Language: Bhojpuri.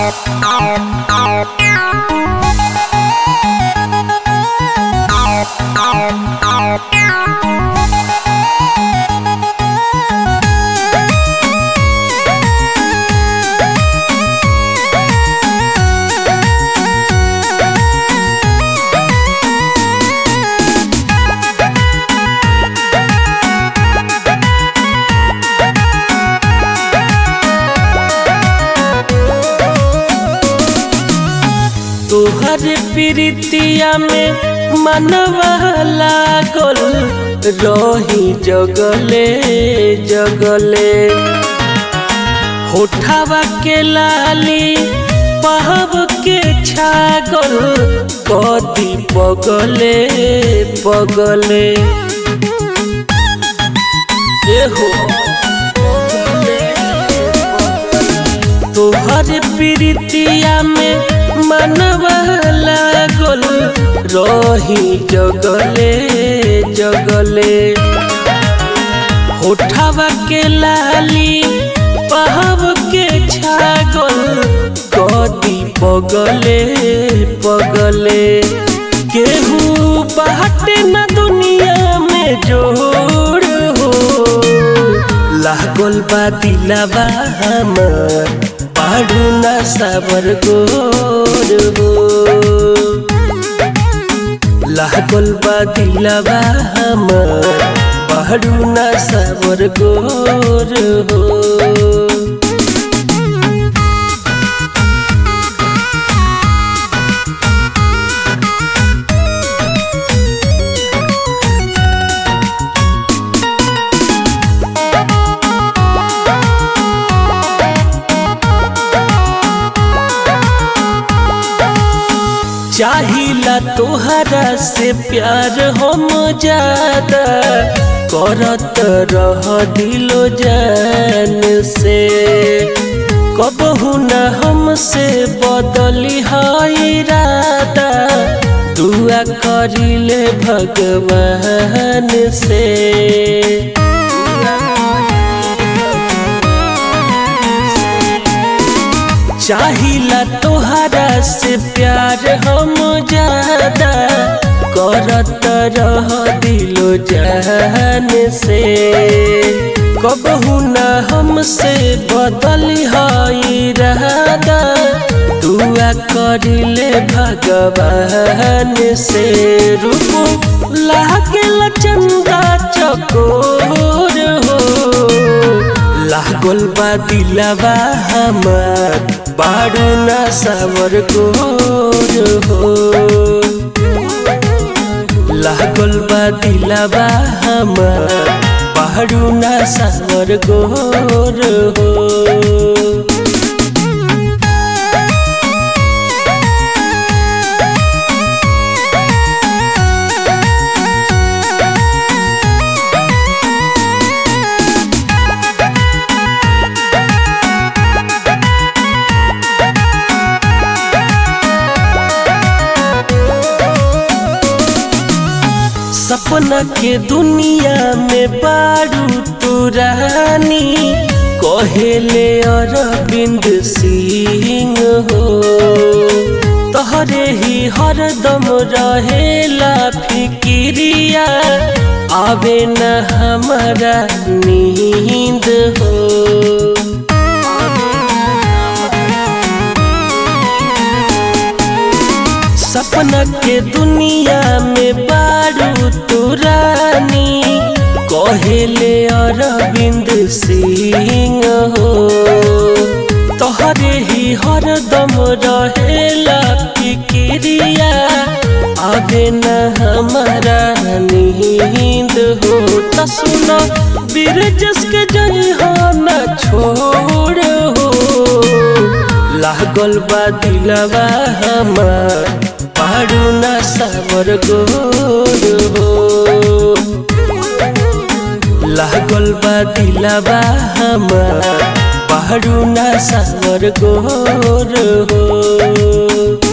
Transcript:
तोहर प्रीतिया में मनवा लागल रही जगले जगले होठावा के लाली पहब के छागल कदी पगले पगले एहो तोहर प्रीतिया में मनवा लागल रही जगले जगले होठावा के लाली पहब के छागल कदी पगले पगले केहू बाटे न दुनिया में जोड़ हो लागल बा दिलावा हमर पाडू ना साबर गोर हो लागल बा दिलावा हमर पाडू ना साबर गोर हो चाहिला तोहरा से प्यार हम ज्यादा करत रह दिलो जान से कबहू न हमसे बदली है इरादा दुआ करिले भगवान से चाहिला तोहरा से प्यार हम ज्यादा करत रह दिलो जान से कबहू न हमसे बदल है रहदा दुआ करिले भगवान से रूप लागल चंदा चकोर हो लागल बा दिलावा हमार बाडू ना सावर गोर हो लागल बा दिलावा हमार बाडू ना सावर गोर हो सपना के दुनिया में बारू तू रानी कहेले अरविंद सिंह हो तोहरे ही हरदम रहेला फिकिरिया आवे न हमारा नींद हो सपना के दुनिया में बारू तू रानी कहेले अरविंद सिंह हो तोहरे ही हरदम रहेला फिकिरिया आगे न हमारा नींद हो त सुनो बिरजस के जई हो न छोड़ हो लागल बा दिलवा हमार पाडू ना सावर गोर हो लागल बा दिलवा हमार पाडू ना सावर गोर हो